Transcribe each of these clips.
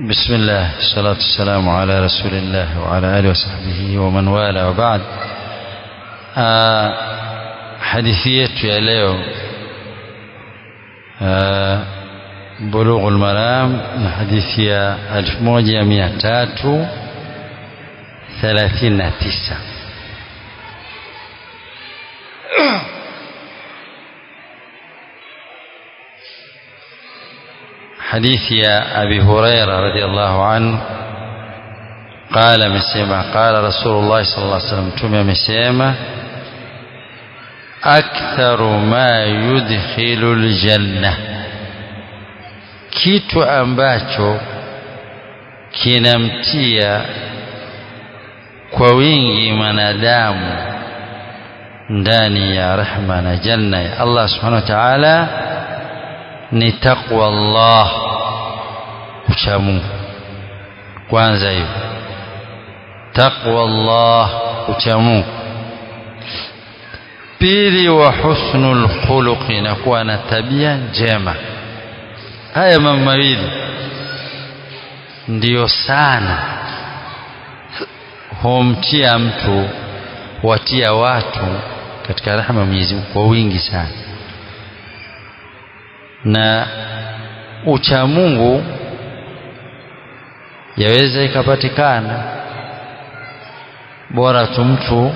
بسم الله الصلاة والسلام على رسول الله وعلى آله وصحبه ومن والاه وبعد hadithi yetu ya leo Bulughul Maram na hadithi ya 1339 حديث يا أبي هريرة رضي الله عنه قال مسيما قال رسول الله صلى الله عليه وسلم تم مسيما أكثر ما يدخل الجنة kitu ambacho kinamtia kwa wingi mwanadamu ndani ya rehma na janna ya Allah subhanahu wa ta'ala ni taqwa Allah ucha Mungu kwanza hiyo taqwa Allah ucha Mungu pili wa husnul khuluqi na kuwa na tabia njema haya mambo mawili ndiyo sana humtia mtu watia watu katika rahma Mwenyezi Mungu kwa wingi sana na ucha Mungu yaweza ikapatikana bora tu mtu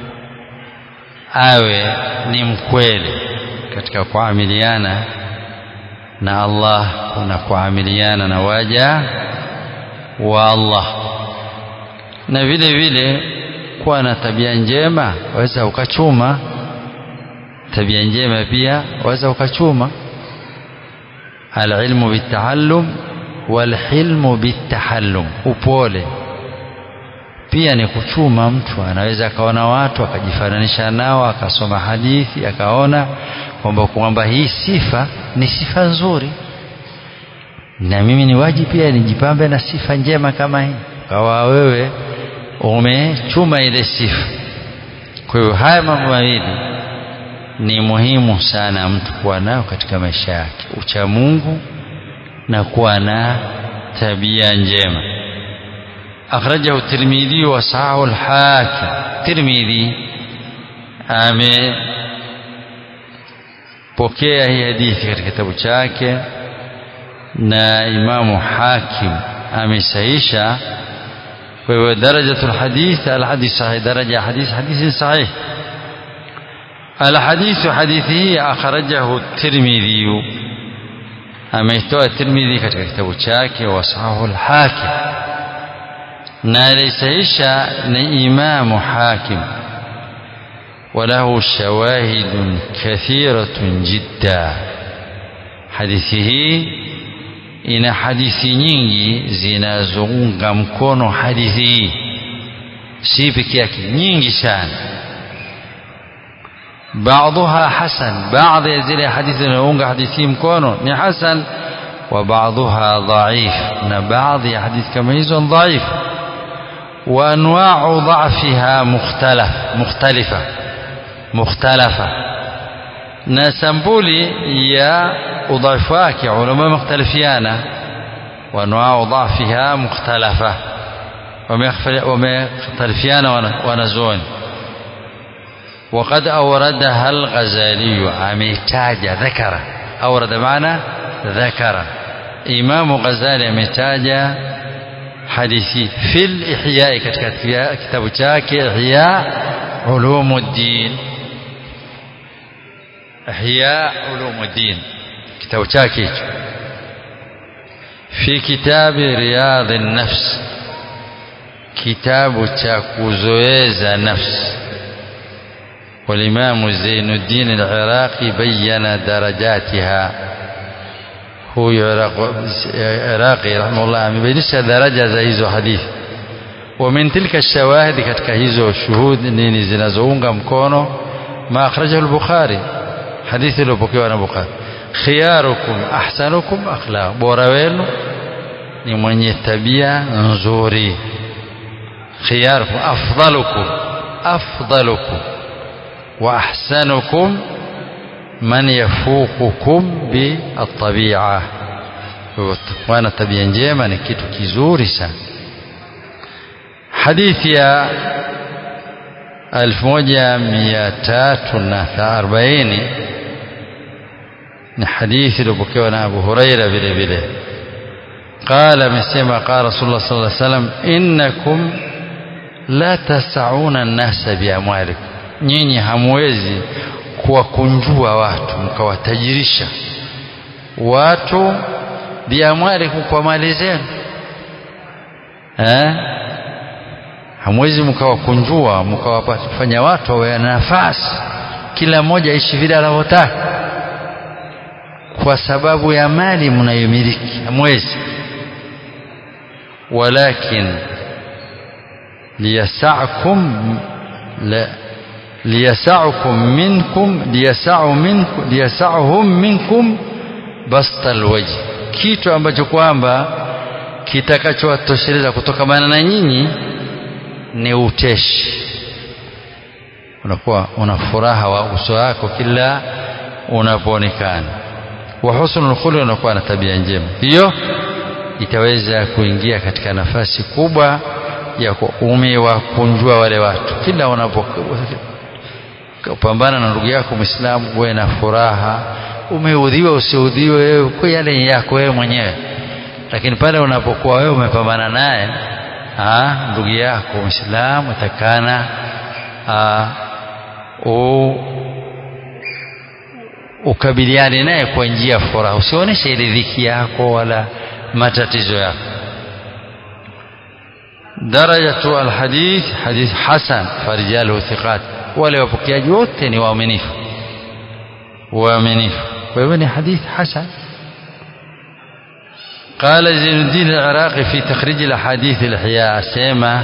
awe ni mkweli katika kuamiliana na Allah na kuamiliana na waja wa Allah na vile vile kuwa na tabia njema waweza ukachuma tabia njema pia waweza ukachuma alilmu bitahallum walhilmu bitahallum upole pia ni kuchuma mtu anaweza akaona watu akajifananisha nao akasoma hadithi akaona kwamba kwamba hii sifa ni sifa nzuri na mimi ni waji pia nijipambe na sifa njema kama hii kawa wewe umechuma ile sifa kwa hiyo haya mambo mawili ni muhimu sana mtu kuwa nayo katika maisha yake ucha Mungu na kuwa na tabia njema أخرجه الترمذي وصححه الحاكم ترمذي ame pokea hii hadithi katika kitabu chake na imamu hakim amesahisha kwa hivyo darajatu lhadith alhadith sahih daraja hadith hadithi sahih الحديث حديثه أخرجه الترمذي أميتوى الترمذي katika kitabu chake وصححه الحاكم na alisahisha ni imamu hakim وله شواهد كثيرة جدا hadithi hii ina hadithi nyingi zinazounga mkono hadithi hii si peke yake nyingi sana بعضها حسن بعض zile hadithi zinaunga hadithi mkono ni hasan وبعضها ضعيف na baadhi ya hadithi kama hizo dhaif وأنواع ضعفها مختلف مختلفة مختلفة نسمبولي يا أضعفاك علماء مختلفيانا وأنواع ضعفها مختلفة ومختلفيان ونزون وقد أوردها الغزالي عميتاج ذكر أورد معنا ذكر إمام غزالي عميتاج hadithi fil ihya katika kitabu chake ihya ulumuddin ihya ulumuddin kitabu chake hicho fi kitabi riyadh an-nafs kitabu cha kuzoeza nafsi والإمام زين الدين العراقي بين درجاتها huyu Iraqi rahimahullah amebainisha daraja za hizo hadithi wa min tilka shawahidi katika hizo shuhudi nini zinazounga mkono ma akhrajahu al-Bukhari hadithi iliyopokewa na Bukhari khiyarukum ahsanukum akhlaq bora wenu ni mwenye tabia nzuri khiyarukum afdalukum afdalukum wa ahsanukum man yafuqukum bittabi'a kuwa na tabia njema ni kitu kizuri sana hadithi ya 1340 ni hadithi iliyopokewa na Abu Huraira vile vile قال amesema قال رسول الله صلى الله عليه وسلم إنكم لا تسعون الناس بأموالكم nyinyi hamwezi kuwakunjua watu mkawatajirisha watu biamwalikum kwa mali zenu eh hamwezi mkawakunjua mkawafanya watu wawe na nafasi kila mmoja aishi vile anavyotaka kwa sababu ya mali mnayomiliki hamwezi walakin liyasakum la liyasakum minkum liyasau minkum liyasauhum minkum basta alwajh kitu ambacho kwamba kitakachowatosheleza kutokamana na nyinyi ni uteshi unakuwa una furaha wa uso wako kila unapoonekana wa husnul khuluq unakuwa na tabia njema hiyo itaweza kuingia katika nafasi kubwa ya umewakunjua wale watu kila unapopambana na ndugu yako Muislamu uwe na furaha umeudhiwa usiudhiwe kwa yale yako wewe mwenyewe lakini pale unapokuwa wewe umepambana naye ndugu yako Muislamu takana ukabiliane naye kwa njia ya furaha usionyeshe ile dhiki yako wala matatizo yako درجة الحديث حديث حسن فرجاله ثقات wale wapokeaji wote ni waaminifu waaminifu kwa hivyo ni hadith hasan قال زين الدين العراقي في تخريج الاحاديث الاحياء اسema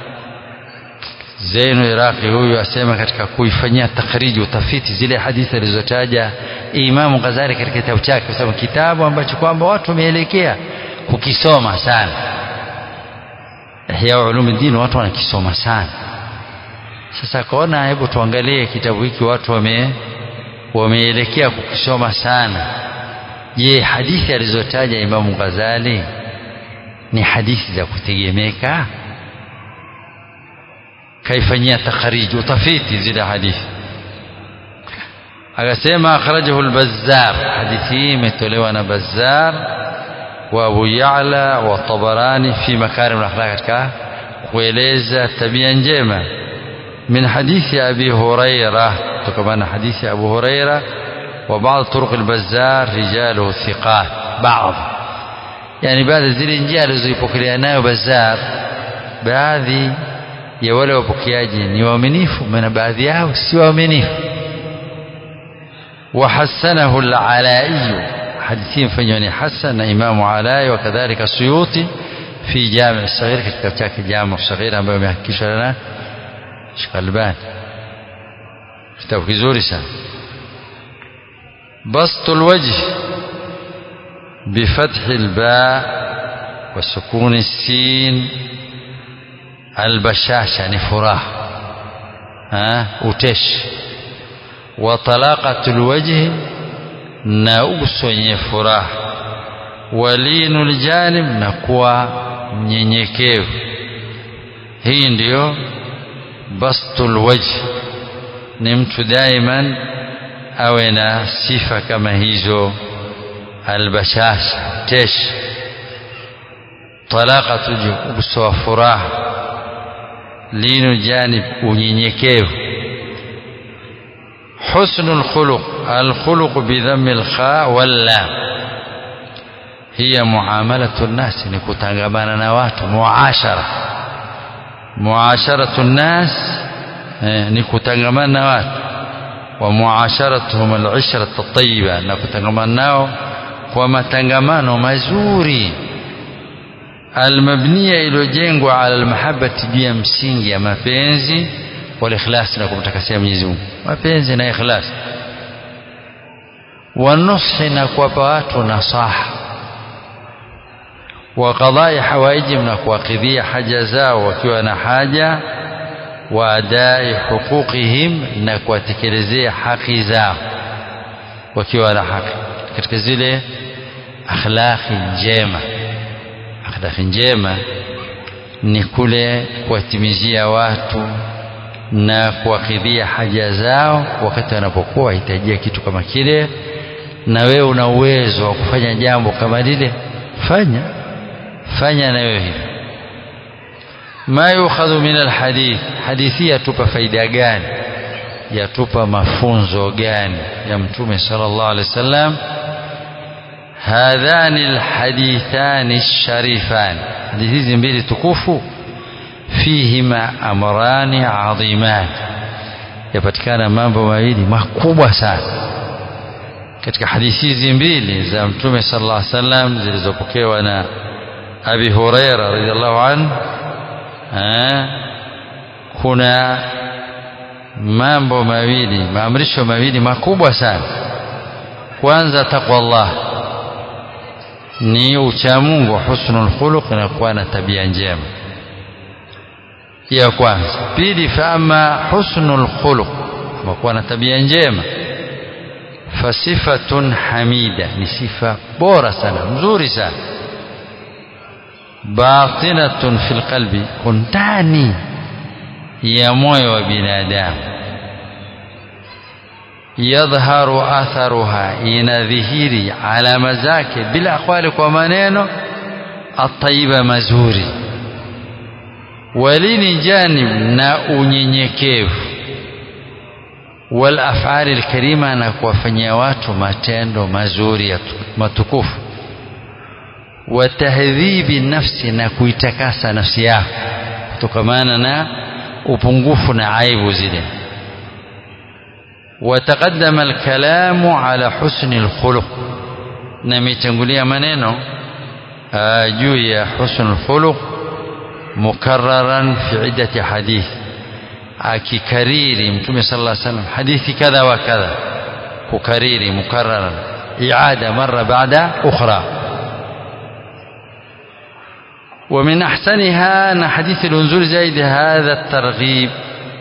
Zainu Iraqi huyu asema katika kuifanyia takhriji utafiti zile hadithi alizotaja Imamu Ghazali katika kitabu chake, kwa sababu kitabu ambacho kwamba watu wameelekea kukisoma sana. Ihya Ulumuddin watu wanakisoma sana. Sasa akaona hebu tuangalie kitabu hiki watu wame wameelekea kukisoma sana. Je, hadithi alizotaja Imamu Ghazali ni hadithi za kutegemeka? kaifanyia takhariji utafiti zile hadithi akasema akhrajahu al-Bazzar hadithi hii imetolewa na Bazzar wa Abu Ya'la wa Tabarani fi makarim al-akhlaq katika kueleza tabia njema min hadithi Abi Huraira kutokana hadithi Abu Huraira wa baadhi turuq al-Bazzar rijaluhu thiqat baadhi yani baadhi zile njia alizoipokelea nayo Bazzar baadhi ya wale wapokeaji ni waaminifu na baadhi yao si waaminifu وحسنه العلائي حديثين فنيوني حسن إمام علاء وكذلك السيوطي في جامع الصغير كتاب تاك جامع الصغير أما يحكيش لنا شغلبان كتاب كزوري سان بسط الوجه بفتح الباء وسكون السين albashasha ni furaha uteshi wa talaqatul wajhi na uso wenye furaha walinul janib na kuwa mnyenyekevu hii ndiyo bastul wajhi ni mtu daiman awe na sifa kama hizo albashasha teshi talaqatul uso wa furaha linu janib unyenyekevu husnul khuluq alkhuluq bidhammi alkha walla hiya muamalatu nnas ni kutangamana na watu muashara muasharatu nnas ni kutangamana na watu wa muasharatuhum alishra at-tayyiba na kutangamana nao kwa matangamano mazuri almabniya iliyojengwa ala almahabbati juu ya msingi ya mapenzi wal ikhlas na kumtakasia Mwenyezi Mungu mapenzi na ikhlas wanushi na kuwapa watu nasaha wa qadai hawaijim na kuwakidhia haja zao wakiwa na haja wa adai huquqihim na kuwatekelezea haki zao wakiwa na haki katika zile akhlaqi njema akhlaqi njema ni kule kuwatimizia watu na kuwakidhia haja zao wakati wanapokuwa wahitajia kitu kama kile na wewe una uwezo wa kufanya jambo kama lile fanya fanya na wewe hivyo ma yukhadhu min alhadith hadithi yatupa faida gani yatupa mafunzo gani ya mtume sallallahu alaihi wasallam hadhani alhadithani alsharifan hadithi hizi mbili tukufu fihima amrani adhiman yapatikana mambo mawili makubwa sana katika hadithi hizi mbili za mtume sallallahu alaihi wasallam zilizopokewa na Abi Huraira radhiallahu anhu kuna mambo mawili maamrisho mawili makubwa sana kwanza takwa Allah ni uchamungu husnul khuluq na kuwa na tabia njema ya kwanza pili fama husnul khuluq kuwa na tabia njema fasifatun hamida ni sifa bora sana nzuri sana batinatun fil qalbi kundani ya moyo wa binadamu yadhharu atharuha inadhihiri alama zake bila aqwali kwa maneno atayiba mazuri walini janib na unyenyekevu wal af'ali alkarima na kuwafanyia watu matendo mazuri matukufu wa tahdhibi nafsi na kuitakasa nafsi yako kutokamana na upungufu na aibu zile وتقدم الكلام على حسن الخلق نميتنقوليا منينو جوية حسن الخلق مكررا في عدة حديث akikariri mtume sallallahu alaihi wasallam hadithi kadha wa kadha kukariri mukarraran iada mara baada ukhra ومن أحسنها أن حديث الأنزول زايد هذا الترغيب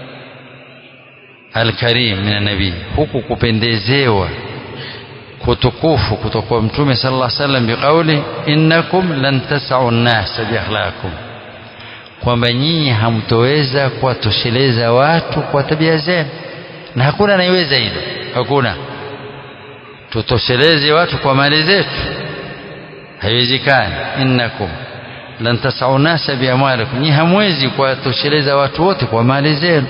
الكريم من النبي huku kupendezewa kutukufu kutoka kwa mtume sallallahu alaihi wasallam biqauli innakum lan tas'u an-nas biakhlaqikum kwamba nyinyi hamtoweza kuwatosheleza watu kwa tabia zenu na hakuna anayeweza hilo hakuna tutosheleze watu kwa mali zetu haiwezekani innakum lan tasau nasa biamwalikum nyinyi hamwezi kuwatosheleza watu wote kwa mali zenu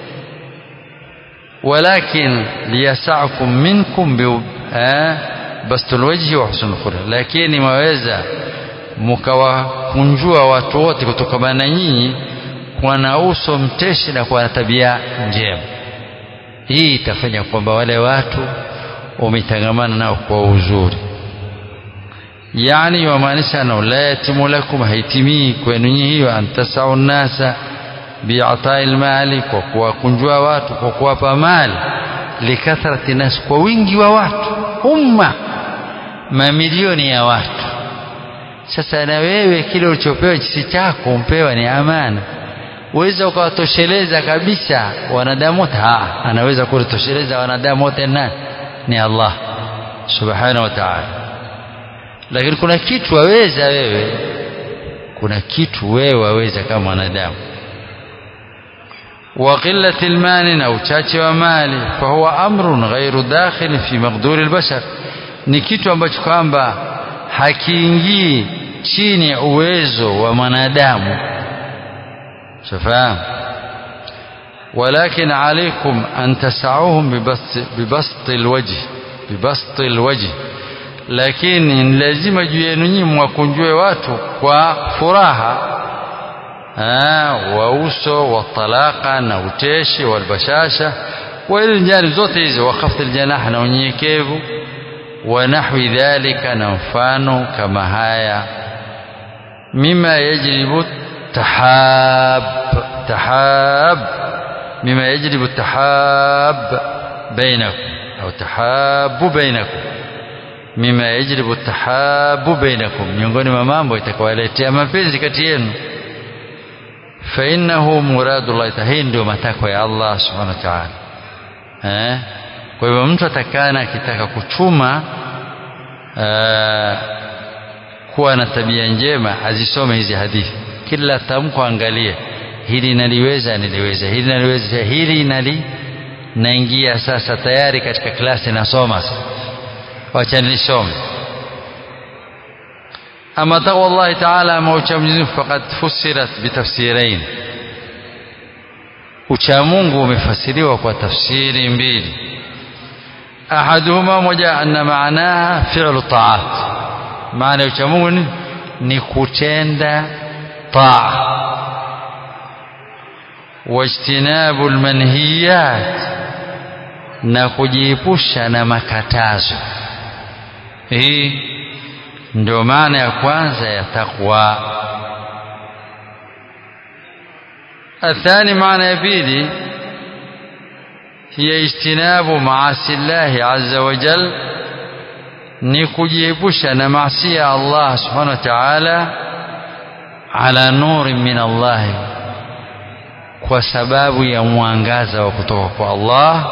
walakin liyasakum minkum bi bastul wajhi wa husnul khuluq lakini mwaweza mkawakunjua watu wote kutokana na nyinyi kwa na uso mteshi na kwa tabia njema hii itafanya kwamba wale watu wametangamana nao kwa uzuri yani wamaanisha anao la yatimu lakum haitimii kwenu nyinyi hiyo antasau nnasa biatai lmali kwa kuwakunjua watu kwa kuwapa mali likathrati nas kwa wingi wa watu umma mamilioni ya watu sasa na wewe kile ulichopewa si chako umpewa ni amana uweza ukawatosheleza kabisa wanadamu wote anaweza kulitosheleza wanadamu wote nani ni Allah subhanahu wa ta'ala lakini kuna kitu waweza wewe kuna kitu wewe waweza kama mwanadamu وقلة المال أو chache wa mali فهو أمر غير داخل في مقدور البشر ni kitu ambacho kwamba hakiingii chini ya uwezo wa mwanadamu shafahamu ولكن عليكم أن تسعوهم ببسط, ببسط الوجه ببسط الوجه lakini lazima juu yenu nyinyi mwakunjue watu kwa furaha wa uso wa talaka na uteshi walbashasha wa ile njani zote hizo wa khafd aljanah na unyenyekevu wa nahwi dhalika na mfano kama haya mima yajribu tahab tahab mima yajribu tahab bainakum au tahabu bainakum mima yajribu tahabu bainakum miongoni mwa mambo itakawaletea mapenzi kati yenu fainnahu muradullah hii ndio matakwa ya Allah subhanahu wa ta'ala eh kwa hivyo mtu atakana akitaka kuchuma kuwa na tabia njema azisome hizi hadithi kila tamko angalie hili naliweza niliweza hili naliweza hili nali naingia sasa tayari katika klasi nasoma wacha nilisome ama taqwa Allah taala ama ucha Mwenyezi Mungu faqad fusirat bitafsirain ucha Mungu umefasiriwa kwa tafsiri mbili ahaduhuma moja anna maanaha fi'lu ta'at maana ya ucha Mungu ni, ni kutenda taa wajtinabu almanhiyat na kujiepusha na makatazo hii ndio maana ya kwanza ya taqwa athani maana ya pili hiya ijtinabu maasi llahi azza wa jal ni kujiepusha na maasi ya Allah subhanahu wa ta'ala ala nuri min Allah kwa sababu ya mwangaza wa kutoka kwa Allah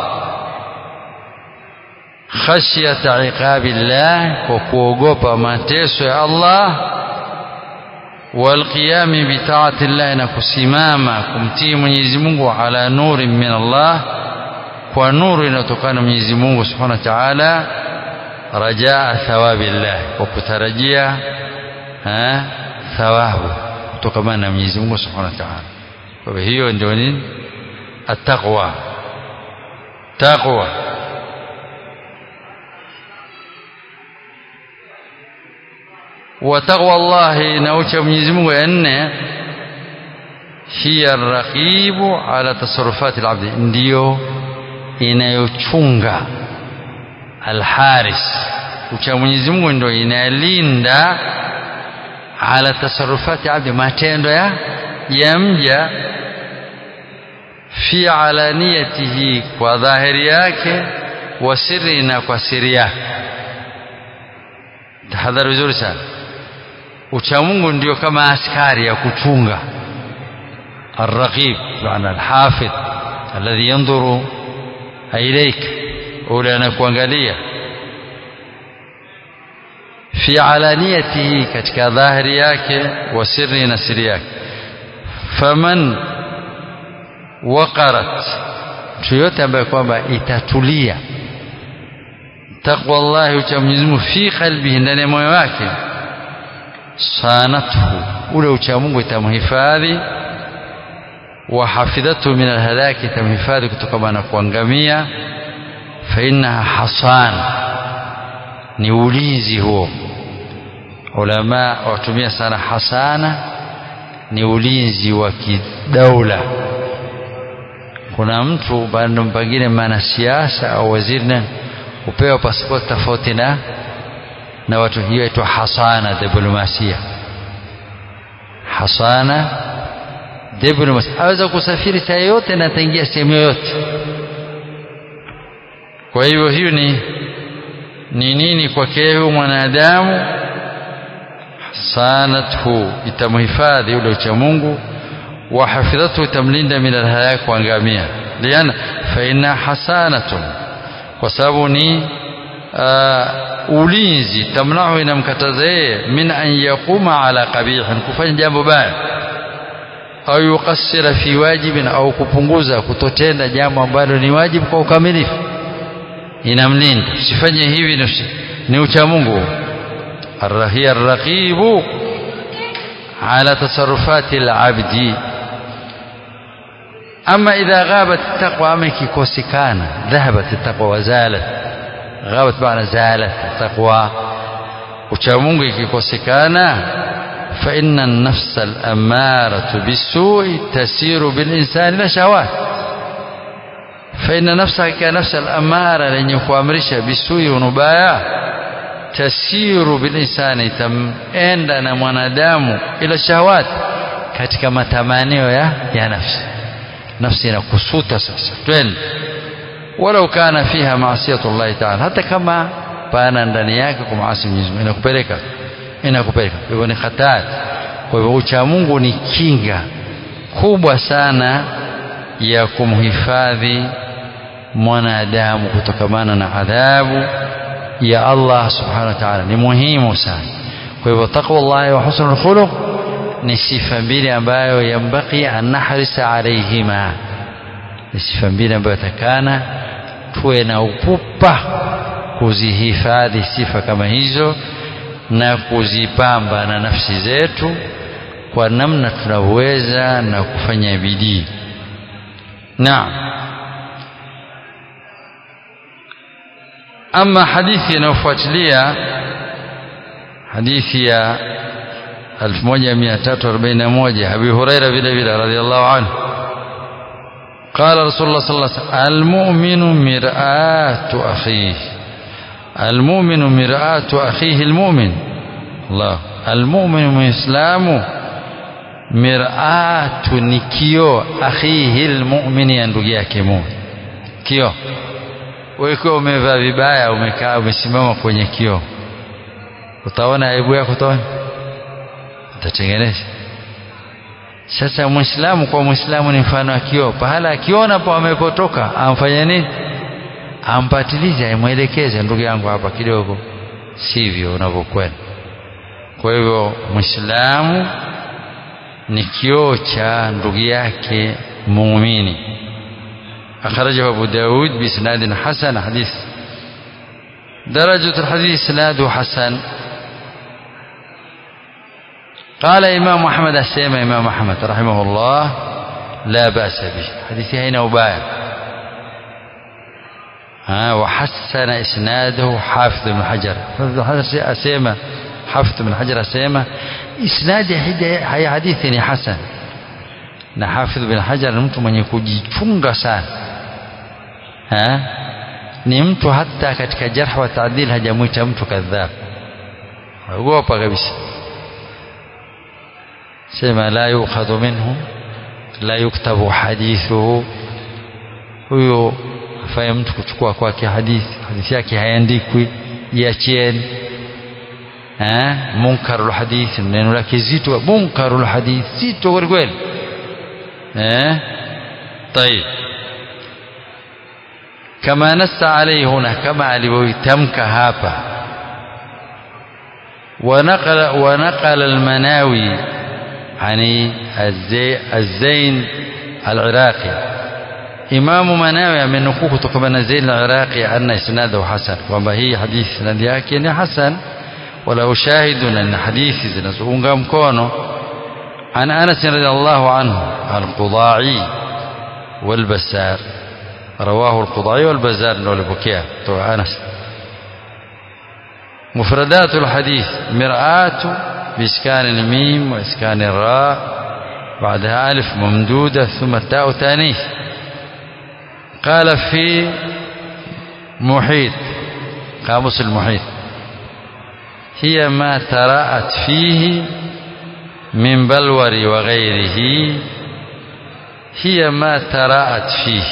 khashyata iqabillah kwa kuogopa mateso ya Allah walqiyami bitaati llah na kusimama kumtii Mwenyezi Mungu ala nuri min Allah kwa nuru inayotokana Mwenyezi Mungu Subhanahu wa Ta'ala rajaa thawabillah kwa kutarajia thawabu kutokana na Mwenyezi Mungu Subhanahu wa Ta'ala kwa hiyo ndio nini attaqwa taqwa وتقوى الله نوچ Mwenyezi Mungu ya nne hiya raqibu ala tasarrufati alabdi ndio inayochunga alharis ucha Mwenyezi Mungu ndio inalinda ala tasarrufati abdi matendo ya ya mja fi alaniyatihi kwa dhahiri yake wa siri na kwa siri yake tahadhari vizuri sana uchamungu ndio kama askari ya kuchunga الرقيب معنى الحافظ الذي ينظر إليك أولى نكوانغالية في علانيته كتك ظاهر yake وسر نسر yake فمن وقرت mtu yote ambaye kwamba itatulia taqwa Allah ucha Mwenyezi Mungu fi qalbihi ndani ya moyo wake sanathu ule ucha Mungu itamhifadhi wa hafidhatu min alhalaki itamhifadhi kutokana na kuangamia fa innaha hasan ni ulinzi huo ulama watumia sana hasana ni ulinzi wa kidaula kuna mtu bado pengine maana siasa au waziri nani upewa pasipoti tofauti na na watu hiyo inaitwa hasana diplomasia hasana diplomasia aweza kusafiri saa yote na ataingia sehemu yoyote kwa hivyo hiyo ni ni nini kwake huyu mwanadamu sanathu itamhifadhi yule ucha Mungu wa hafidhatu itamlinda min alhalak kuangamia liana fa inna hasanatun kwa sababu ni uh, ulinzi tamnahu inamkataza yeye min an yaquma ala qabihin kufanya jambo baya au yuqassira fi wajibin au kupunguza kutotenda jambo ambalo ni wajibu kwa ukamilifu inamlinda usifanye hivi ni ucha Mungu الرهي الرقيب على تصرفات العبد أما إذا غابت التقوى أما كيكوسكانا ذهبت التقوى وزالت غابت معنى زالت التقوى وشامونغ كيكوسكانا فإن النفس الأمارة بالسوء تسير بالإنسان إلى شهوات فإن نفسك كنفس الأمارة لن يكوامرش بالسوء ونبايا tasiru bilinsani tamenda na mwanadamu ila shahawat katika matamanio ya, ya nafsi nafsi inakusuta sasa twende walau kana fiha maasiyatu llahi taala hata kama pana ndani yake kumaasi Mwenyezi Mungu inakupeleka inakupeleka hivyo ni hatari kwa hivyo ucha Mungu ni kinga kubwa sana ya kumhifadhi mwanadamu kutokamana na adhabu ya Allah subhanahu wa ta'ala ni muhimu sana kwa hivyo taqwa llahi wa husnul khuluq ni sifa mbili ambayo yambaki an nahrisa alaihima ni sifa mbili ambayo takana tuwe na upupa kuzihifadhi sifa kama hizo na kuzipamba na nafsi zetu kwa namna tunavyoweza na kufanya bidii naam ama hadithi inayofuatilia hadithi ya 1341 Abi Huraira vile vile radhiallahu anhu قال رسول الله صلى الله عليه وسلم المؤمن مرآة أخيه المؤمن مرآة أخيه المؤمن الله المؤمن مسلم مرآة نكيو أخيه المؤمن ndugu yake muumini kio wewe umevaa vibaya umekaa umesimama kwenye kio utaona aibu yako utaona utatengeneza sasa muislamu kwa muislamu ni mfano wa kioo pahala akiona po amepotoka amfanya nini ampatilize aimwelekeze ndugu yangu hapa kidogo sivyo unavyokwenda kwa hivyo muislamu ni kioo cha ndugu yake muumini أخرجه أبو داود بإسناد حسن حديث درجة الحديث إسناده حسن قال إمام أحمد السيما إمام أحمد رحمه الله لا بأس به حديث هنا وبايع ها وحسن إسناده حافظ بن حجر حافظ بن حجر أسيما حافظ بن حجر أسيما إسناد هي حديث حسن na Hafidh bin Hajar ni mtu mwenye kujichunga sana ha? ni mtu hata katika jarh wa taadil hajamwita mtu kadhab ogopa kabisa sema la yukhadhu minhu la yuktabu hadithuhu huyo afanye mtu kuchukua kwake hadithi hadithi yake haiandikwi iachieni munkarul hadith neno lake zito munkarul hadith zito kweli kweli eh طيب كما نص عليه هنا كما alivyoitamka hapa ونقل ونقل المناوي عن الزين العراقي إمام مناوي amenukuu kutoka na Zain al-Iraqi anna isnadahu hasan kwamba hii hadithi sanadi yake ni hasan wala ushahidu na hadithi zinazounga mkono عن أنس رضي الله عنه القضاعي والبسار رواه القضاعي والبزار لبكيا أنس مفردات الحديث مرآة بإسكان الميم وإسكان الراء بعدها ألف ممدودة ثم التاء تانيث قال في محيط قاموس المحيط هي ما تراءت فيه من بلور وغيره هي ما تراءت فيه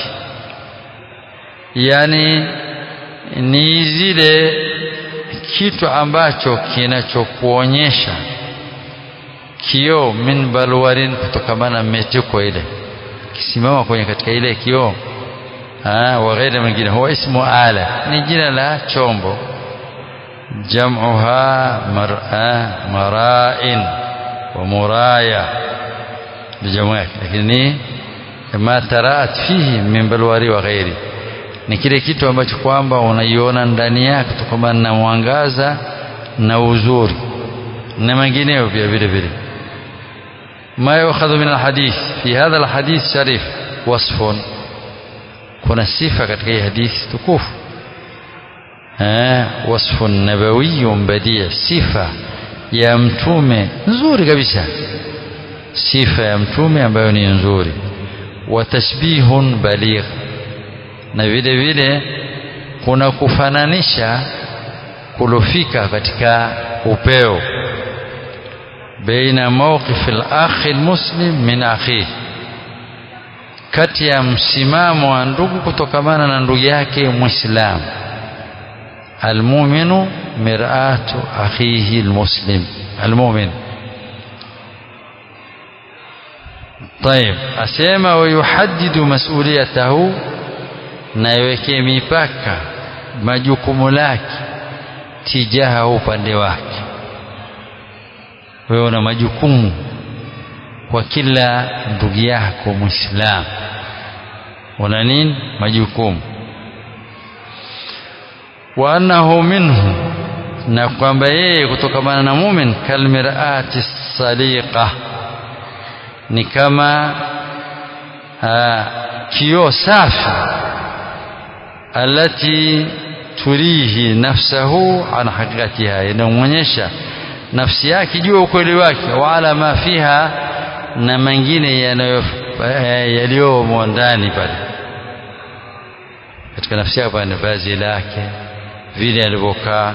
yani ni zile kitu ambacho kinachokuonyesha kioo min balwarin kutokamana na metiko ile kisimama kwenye katika ile kioo wa ghairi mengine huwa ismu ala ni jina la chombo jam'uha mar'a mara'in wa muraya bijamu yake lakini ma taraat fihi min balwari wa ghairi ni kile kitu ambacho kwamba unaiona ndani yake kutokana na mwangaza na uzuri na mengineyo pia vile vile ما يؤخذ من الحديث في هذا الحديث شريف وصف kuna sifa katika hii hadithi tukufu wasfu nabawiyun badia sifa ya mtume nzuri kabisa sifa ya mtume ambayo ni nzuri wa tashbihun baligh na vile vile kuna kufananisha kulofika katika upeo baina mawqif al-akh al-muslim min akhihi kati ya msimamo wa ndugu kutokamana na ndugu yake muislamu almuminu miratu akhihi almuslim almumin طيب asema wayuhaddidu mas'uliyatahu na iwekee mipaka majukumu lake tijaha upande wake wewe una majukumu kwa kila ndugu yako Muislamu, una nini? Majukumu. wa annahu minhu, na kwamba yeye kutokamana na mumin kalmirati saliqa, ni kama kioo safi alati turihi nafsahu an haqiqatiha, inamwonyesha nafsi yake juu ukweli wake, wa ala ma fiha, na mengine yaliyomo ndani pale katika nafsi yake, pale vazi lake, vile alivyokaa.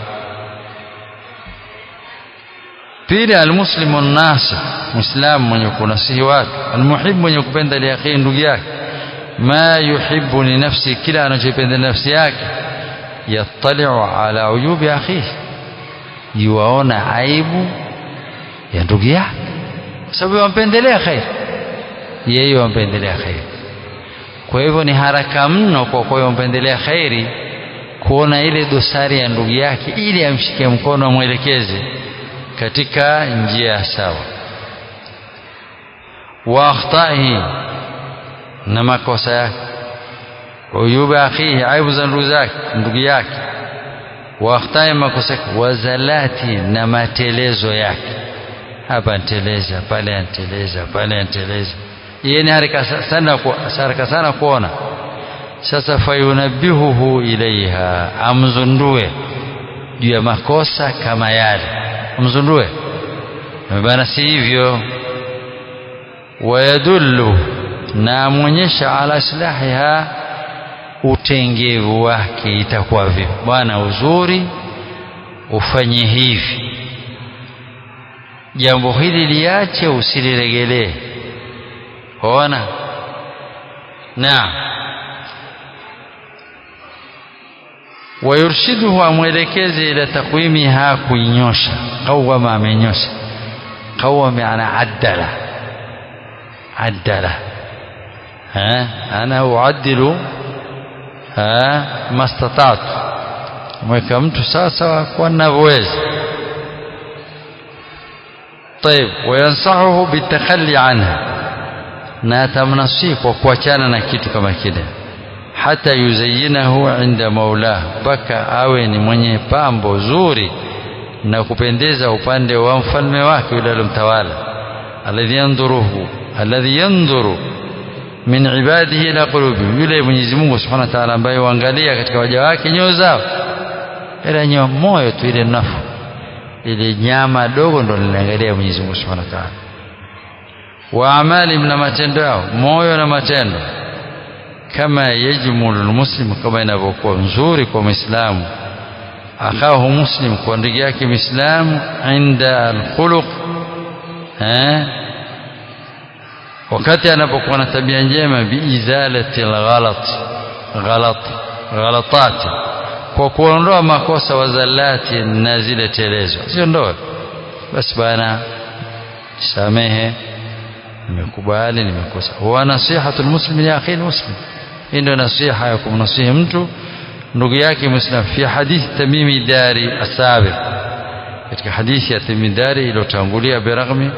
Pili, almuslimu nasih, muislamu mwenye kunasihi watu, almuhib, mwenye kupenda liakhi, ndugu yake, ma yuhibbu li nafsi, kila anachopenda nafsi yake, yattaliu ala uyubi akhihi yuwaona aibu ya ndugu yake, kwa sababu wampendelea khair, yeye wampendelea khair. Kwa hivyo ni haraka mno kwa kuwa wampendelea khairi kuona ile dosari ya ndugu yake, ili amshike mkono, amwelekeze katika njia sawa. wa akhtaihi, na makosa yake, uyuba akhihi, aibu za ndugu zake, ndugu yake wakhtai makosa wazalati na matelezo yake, hapa anteleza pale, anteleza pale, anteleza. Yeye ni haraka sana, haraka sana kuona. Sasa fayunabihuhu ilaiha, amzundue juu ya makosa kama yale, amzundue bana, si hivyo. Wayadullu, na amwonyesha ala islahiha utengevu wake itakuwa vipi? Bwana, uzuri ufanye hivi, jambo hili liache, usiliregelee. Ona, naam. Wayurshiduhu, amwelekeze ila takwimiha, kuinyosha. Qawama, amenyosha. Qawama maana addala, addala ana uaddilu mastatatu mweka mtu sawa sawa kwa ninavyoweza. Tayib, wayansahuhu bitakhalli anha, na atamnasihi kwa kuachana na kitu kama kile, hata yuzayinahu inda maulah, mpaka awe ni mwenye pambo zuri na kupendeza upande wa mfalme wake yule alomtawala, alladhi yanduruhu alladhi yanduru min ibadihi ila qulubihim, yule Mwenyezi Mungu Subhanahu wa Ta'ala ambaye huangalia katika waja wake nyoyo zao, ila nyoyo moyo tu, ile nafu ile nyama dogo ndo linaangalia Mwenyezi Mungu Subhanahu wa Ta'ala. Wa amali, na matendo yao, moyo na matendo. Kama yajmulu almuslim, kama inavyokuwa nzuri kwa Muislamu akahu muslim, kwa ndugu yake Muislamu, inda alkhuluq eh wakati anapokuwa na tabia njema, biizalati alghalat ghalat ghalatati, kwa kuondoa makosa, wazalati na zile telezo, siondoe basi, bana samehe, nimekubali, nimekosa. Wa nasihatu almuslim li akhi almuslim, hii ndio nasiha ya kumnasihi mtu ndugu yake Muislam. Fi hadithi Tamimi Dari asabiq, katika hadithi ya Tamimi Dari iliyotangulia, biraghmi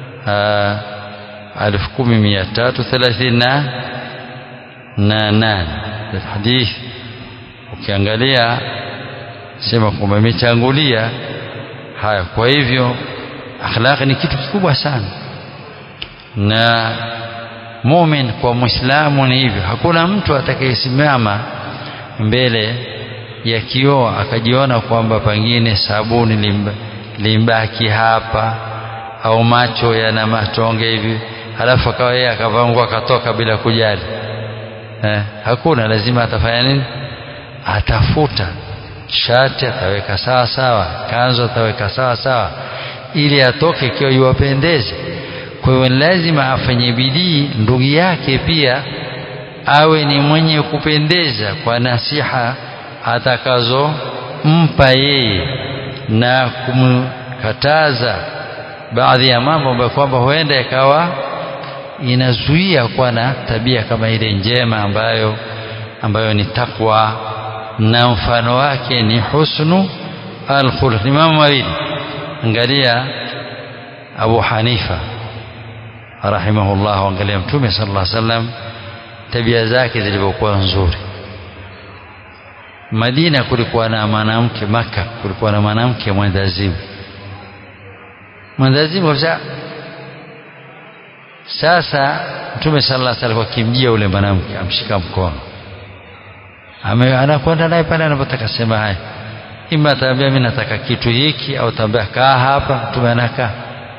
alfu kumi mia tatu thelathini na nane hadithi ukiangalia sema kwamba imetangulia haya. Kwa hivyo akhlaqi ni kitu kikubwa sana, na mumin kwa mwislamu ni hivyo. Hakuna mtu atakayesimama mbele ya kioo akajiona kwamba pengine sabuni limbaki hapa au macho yana matonge hivi halafu akawa yeye akavangua akatoka bila kujali eh, hakuna. Lazima atafanya nini? Atafuta shati, ataweka sawa sawa, kanzu ataweka sawa sawa, ili atoke ikiwa iwapendeze. Kwa hiyo lazima afanye bidii, ndugu yake pia awe ni mwenye kupendeza kwa nasiha atakazompa yeye na kumkataza baadhi ya mambo ambayo kwamba huenda yakawa inazuia kuwa na tabia kama ile njema ambayo ambayo ni takwa na mfano wake ni husnu alkhuluq. Ni mambo mawili, angalia Abu Hanifa rahimahullah angalia mtume sallallahu alaihi wasallam tabia zake zilivyokuwa nzuri Madina kulikuwa na mwanamke Maka kulikuwa na mwanamke mwendazimu mwendazimu kabisa sasa mtume sallallahu alaihi wasallam akimjia ule mwanamke amshika mkono anakwenda naye pale anapotaka sema haya ima ataambia mimi nataka kitu hiki au ataambia kaa hapa mtume anakaa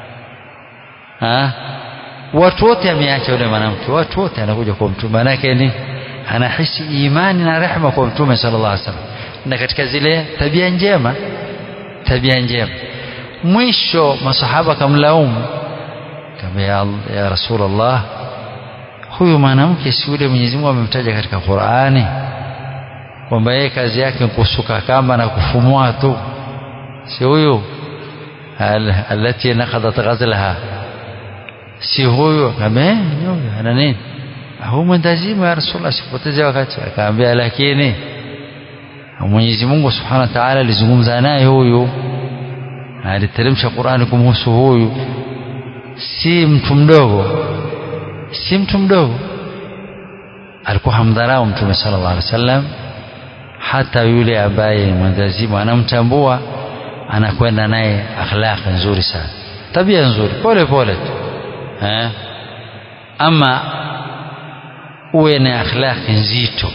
watu wote ameacha yule mwanamke watu wote anakuja kwa mtume manake ni anahisi imani na rehema kwa mtume sallallahu alaihi wasallam na katika zile tabia njema tabia njema mwisho masahaba kamlaumu kama ya, ya rasulullah huyu mwanamke si yule Mwenyezi Mungu amemtaja katika Qur'ani kwamba yeye kazi yake ni kusuka kamba na kufumua tu si huyu alati naqadat ghazlaha si huyu kama ana nini huyu mwendazimu ya rasulullah sipoteze wakati akaambia lakini Mwenyezi Mungu Subhanahu wa Ta'ala alizungumza naye huyu aliteremsha Qur'ani kumhusu huyu si mtu mdogo si mtu mdogo alikuwa hamdharau mtume sallallahu alaihi wasallam hata yule ambaye mwendazimu anamtambua anakwenda naye akhlaq nzuri sana tabia nzuri pole pole tu eh ama uwe na akhlaq nzito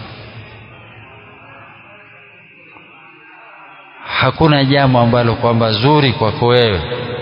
hakuna jambo ambalo kwamba zuri kwako wewe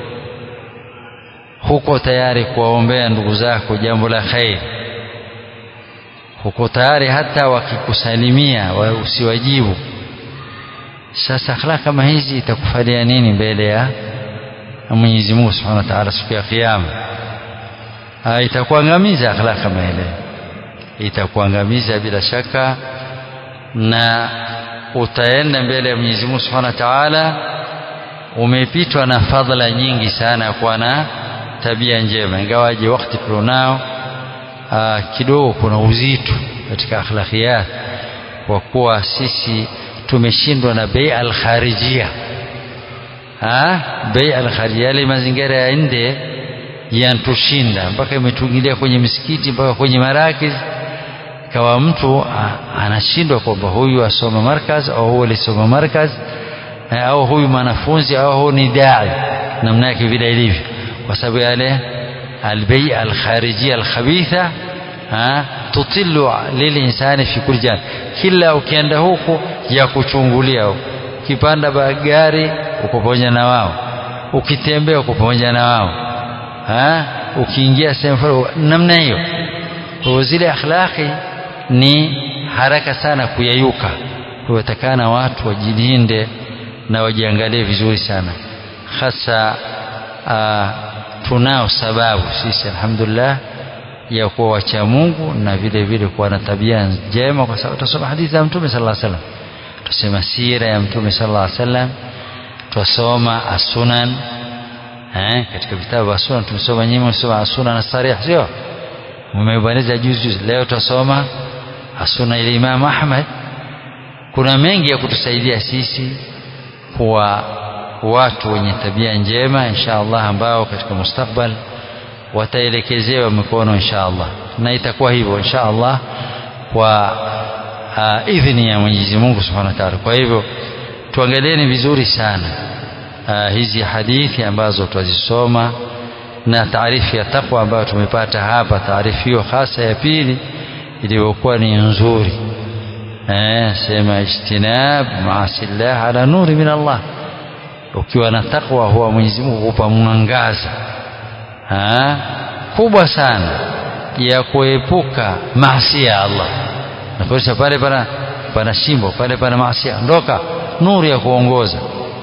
huko tayari kuwaombea ndugu zako jambo la khairi huko tayari hata wakikusalimia wa usiwajibu sasa akhlaq kama hizi itakufalia nini mbele ya Mwenyezi Mungu Subhanahu wa Ta'ala siku ya kiyama itakuangamiza akhlaq kama ile itakuangamiza bila shaka na utaenda mbele ya Mwenyezi Mungu Subhanahu wa Ta'ala umepitwa na fadhila nyingi sana kwa na tabia njema ingawaje wakati tulionao kidogo kuna uzito katika akhlaqiyat kwa kuwa sisi tumeshindwa na bei al-kharijia ah bei al-kharijia yale mazingira ya nje yantushinda mpaka imetuingilia kwenye misikiti mpaka kwenye marakiz kawa mtu anashindwa kwamba huyu asoma markaz au huyu alisoma markaz au huyu mwanafunzi au huyu ni dai namna yake vile ilivyo kwa sababu yale albei alkharijia alkhabitha tutilu lilinsani fi kulli jan kila ukienda huko ya kuchungulia huko ukipanda gari uko pamoja na wao ukitembea uko pamoja na wao ukiingia sehemu namna hiyo kwa zile akhlaqi ni haraka sana kuyayuka kuwatakana watu wajilinde na wajiangalie vizuri sana hasa tunao sababu sisi alhamdulillah ya kuwa wacha Mungu na vile vile kuwa na tabia njema kwa sababu tusoma hadithi za Mtume sallallahu alaihi wasallam tusema sira ya Mtume sallallahu alaihi wasallam tusoma as-sunan eh katika vitabu as-sunan tumesoma nyinyi msoma as-sunan as-sarih sio mmebaniza juzi juzi leo tusoma as-sunan ile Imam Ahmad kuna mengi ya kutusaidia sisi kuwa watu wenye tabia njema insha Allah ambao katika mustakbal wataelekezewa mikono insha Allah na itakuwa hivyo insha Allah kwa uh, idhini ya Mwenyezi Mungu Subhanahu wa Ta'ala kwa hivyo tuangalieni vizuri sana uh, hizi hadithi ambazo twazisoma na taarifu ya takwa ambayo tumepata hapa taarifu hiyo hasa ya pili iliyokuwa ni nzuri eh sema ijtinab maasillah ala nuri min Allah ukiwa na takwa huwa Mwenyezi Mungu hupa mwangaza kubwa sana ya kuepuka maasi ya Allah na kwa pale pana pana shimbo pale pana maasi ondoka nuru ya kuongoza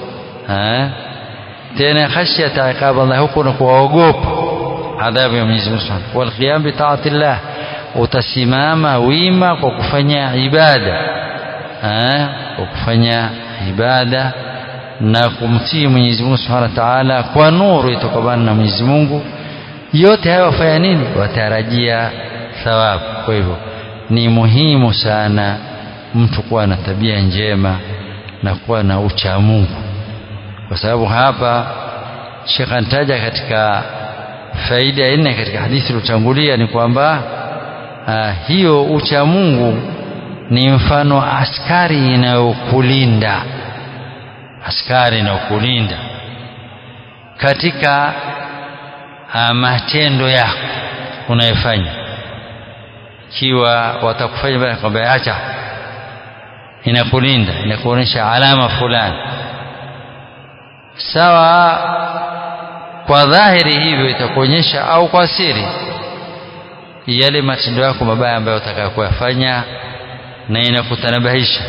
tena khashyata iqab Allah huko na kuogopa adhabu ya Mwenyezi Mungu Subhanahu wal qiyam bi ta'atillah utasimama wima kwa kufanya ibada kwa kufanya ibada na kumtii Mwenyezi Mungu Subhanahu wa Ta'ala kwa nuru itokana na Mwenyezi Mungu yote hayo wafanya nini watarajia thawabu kwa hivyo ni muhimu sana mtu kuwa na tabia njema na kuwa na ucha Mungu kwa sababu hapa Sheikh antaja katika faida ya nne katika hadithi iliyotangulia ni kwamba uh, hiyo ucha Mungu ni mfano askari inayokulinda askari inayokulinda katika uh, matendo yako unayofanya ikiwa watakufanya kwamba acha inakulinda inakuonyesha alama fulani sawa kwa dhahiri hivyo itakuonyesha au kwa siri yale matendo yako mabaya ambayo utakayo kuyafanya na inakutanabahisha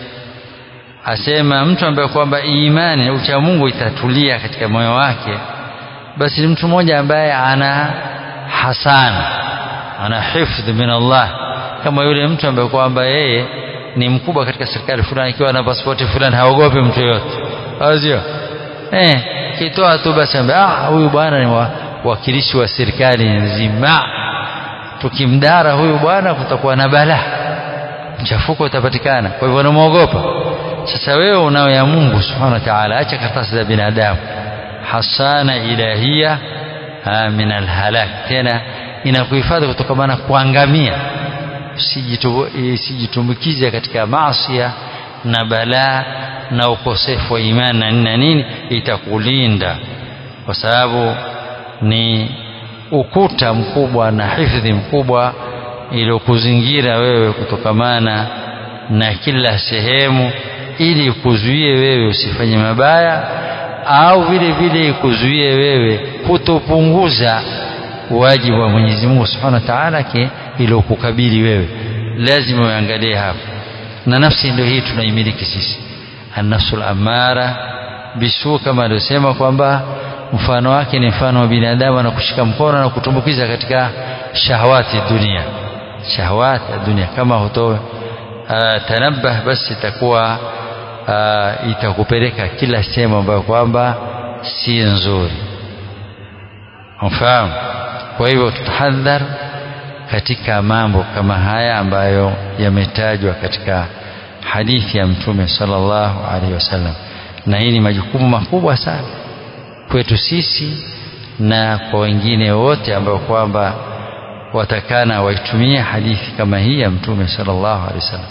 asema mtu ambaye kwamba imani na ucha Mungu itatulia katika moyo wake basi ni mtu mmoja ambaye ana hasana ana hifdh min Allah kama yule mtu ambaye kwamba yeye ni mkubwa katika serikali fulani ikiwa na pasipoti fulani haogopi mtu yote sio eh kitoa tu basi ah huyu bwana ni wakilishi wa serikali nzima tukimdara huyu bwana kutakuwa na balaa mchafuko utapatikana kwa hivyo unamwogopa sasa wewe unao ya Mungu subhanahu wa ta'ala acha karatasi za binadamu hasana ilahia min alhalak tena inakuhifadhi kutokana na kuangamia usijitumbukize katika maasi na balaa na ukosefu wa imani na nini na nini itakulinda kwa sababu ni ukuta mkubwa na hifadhi mkubwa iliyokuzingira wewe kutokamana na kila sehemu ili kuzuie wewe usifanye mabaya au vile vile ikuzuie wewe kutopunguza wajibu wa Mwenyezi Mungu Subhanahu wa Ta'ala iliyokukabili wewe lazima uangalie hapo na nafsi ndio hii tunaimiliki sisi an-nafsul amara bisu kama aliosema kwamba mfano wake ni mfano wa binadamu na kushika mkono na kutumbukiza katika shahawati dunia shahawati ya dunia kama hutoe tanabah basi itakuwa uh, itakupeleka kila sehemu ambayo kwamba si nzuri mfahamu kwa hivyo tutahadhar katika mambo kama haya ambayo yametajwa katika hadithi ya mtume sallallahu alaihi wasallam na hii ni majukumu makubwa sana kwetu sisi na kwa wengine wote ambao kwamba watakana waitumie hadithi kama hii ya mtume sallallahu alaihi wasallam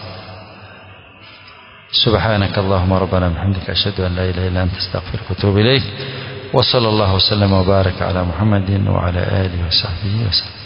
سبحانك اللهم ربنا بحمدك أشهد أن لا إله إلا أنت استغفرك وأتوب إليك وصلى الله وسلم وبارك على محمد وعلى آله وصحبه وسلم